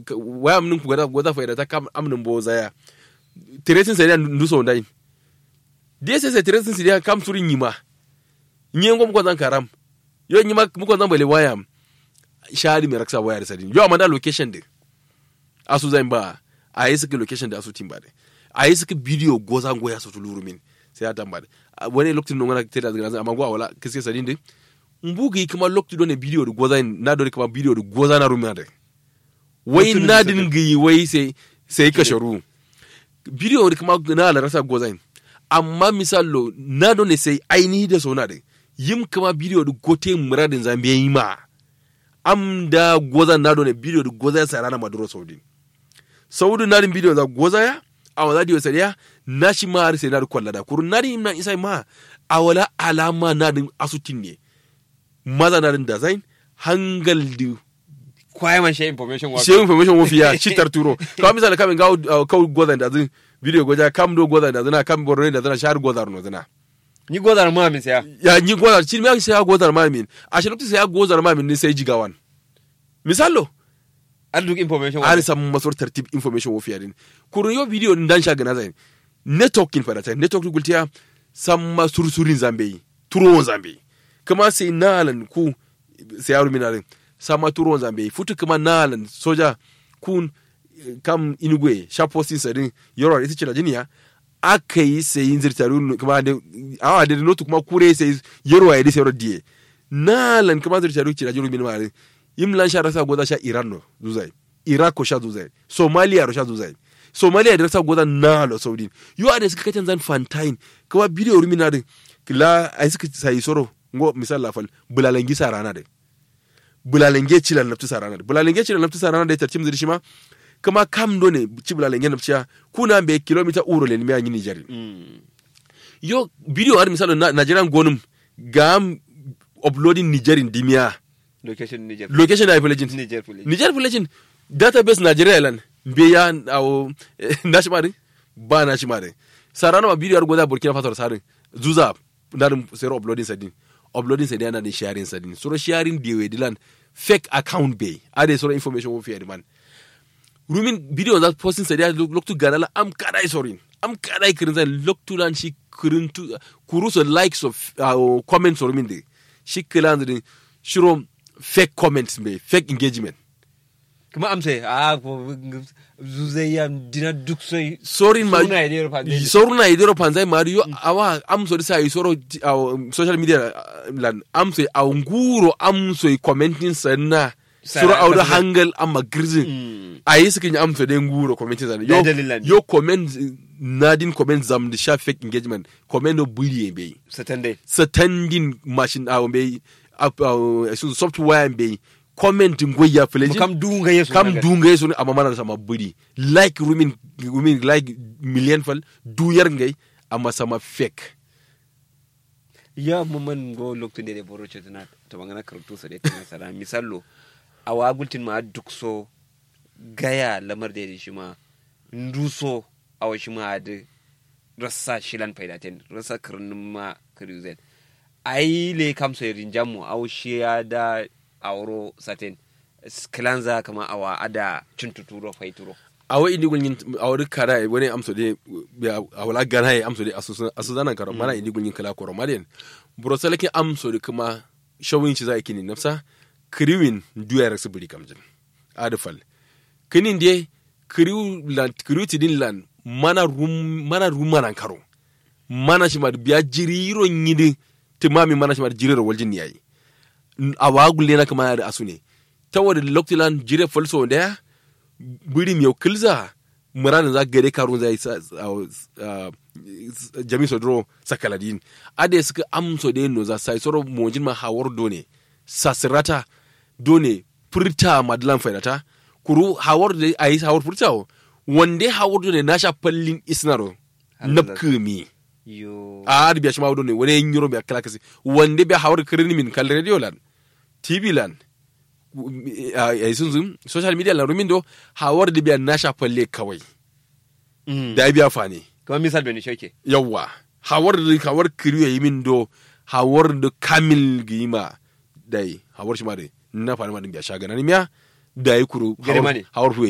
waya mun ku gada goza faida ta kam amnin bo zaya tiretin sai dan nduso ndai dia sai sai tiretin sai kam surin yima nyen gom ko zan karam yo nyima mu ko zan bale waya shari mi raksa waya da sadin yo amanda location de asu zan ba a yi suka location da asu timba de a yi suka video goza goya su tuluru min sai ya tamba de wani lokacin non wani tira da amma go wala kiske sadin de mbugi kuma lokacin do ne video da goza na do kuma video da goza na rumina de wai Lokacin da na suka- din gi wai sai sai ka sharu video da kuma na la rasa goza amma misalo na do ne sai ainihi da sona de yim kuma video da gote muradin zambiya yi ma am da goza na do ne video da goza ya sarana maduro saudi saudi na din video za goza ya a wala diyo sariya na shi ma har sai na da kwalla da kurun na din na isa ma a wala alama na din asutin ne maza na din design hangal di kwaye man shi information wa shi information wo fiya shi tarturo ka misali kamin ga kau goza da zin video goza kam do goza da zina kam borno da zina shar goza no zina ni godar mu amin saya ya ni goza shi me sai ya goza ma min a shi lokacin sai ya goza ma min ne sai jigawan misalo an duk information wa an samu masor tartib information wo fiya din kurun yo video din dan shaga na zai networking fa da ta network gultiya samma sursurin zambe turon zambe kuma sai nalan ku sai yaro minarin sama turon zambe futu kuma nalan soja kun eh, kam inugwe shaposin sadin yoro ita ce da jiniya aka yi sayin zirtaru kuma da awa da notu kuma kure sai yoro ya disa yoro die nalan kuma zirtaru ce da jiro min mare imlan sha rasa goza sha iran no zuzai iraq ko sha zuzai somalia ro sha zuzai somalia da rasa goza nalo saudi yo ade suka kacin zan fantain kuma bidiyo rumina din la ai suka sai soro ngo misal la fal bulalangi sarana de bulalange cilan naftu sarana de bulalange cilan naftu sarana de tartim zirshi ma kuma kam do ne ci bulalange nafciya kuna be kilomita uro le mi anyi nijari Mm. yo bidiyo har misal na nigerian gonum gam uploading nigerin dimiya location Niger location na village Niger police Niger village database Nigeria lan be ya awo nashimari ba nashimari sarana ma bidiyo goda Burkina Faso sarin zuza narin sero uploading sadin uploading sadin na din sharing sadin soro sharing dewe dilan fake account be ade soro information wo fiye man rumin bidiyo za posting sadin loktu ganala am kadai sorin am kadai kirin zan loktu lan shi kirin tu kuruso likes of uh, comments or min de shi kilan din shiro fake comments be fake engagement kuma amsa a ko zuzai ya dina duk sai sorin ma Soruna ya dero panzai. soruna ya dero panzai mari yo awa amso disa yi soro aw, social media uh, lan amso a nguro amso yi commenting sanna Sara- soro awda panzai. hangal amma girzin Mm. a yi sukin amso de nguro commenting sanna Da yo dalilan. yo comment nadin comment zam da sha fake engagement comment no buri be satande standing machine aw be up aw, sun software be comment ngoya mu feleji kam dunga yesu kam naga. dunga yesu amma mana sama buri like rumin rumin like million fal duyar ngai amma sama fake ya mu man go lokto de boro chetna to bangana karatu sa de tana sara misallo awa gultin ma duk so gaya lamar da shi ma nduso awa shi ma da rassa shilan faidaten rassa karnin ma kariuzen ai le kam so yirin jammu aw shi ya da awro saten sklanza kama awa ada cintuturo faituro awa indi gulgin awar kara wani amso de awala gana ya amso de asu zanan karo mana indi gulgin kala koro malen buro salake amso de kuma shawin shi zai kini nafsa kriwin duyar su buri kamjin adfal kinin de kriw lan kriw tidin lan mana rum mana rum mana karo mana shi ma biya jiriro nyidi timami mana shi ma jiriro waljin yayi awa gulle na kama da asu ne ta wadda loktilan jire falso da biri miyau kilza muranin za gare karun zai jami sodro sakaladin ade suka amso da no za sai soro mojin ma hawar done sasirata done furta madlan faidata kuru hawar da ayi hawar furta wande hawar done na sha fallin isnaro napkumi yo a arbiya shi ma done wani yin yoro biya kala kasi wande biya hawar kirin min kal radio lan tv lan a sun zun social media lan rumin do hawar da biya na sha falle kawai Mm. da ya biya fane kamar misal bani shoke yawwa hawar da hawar kiriyo yi min do hawar da kamil gima dai hawar shi ma dai na fani ma din biya shagana ni miya da yi kuru Gare ma ne. hawar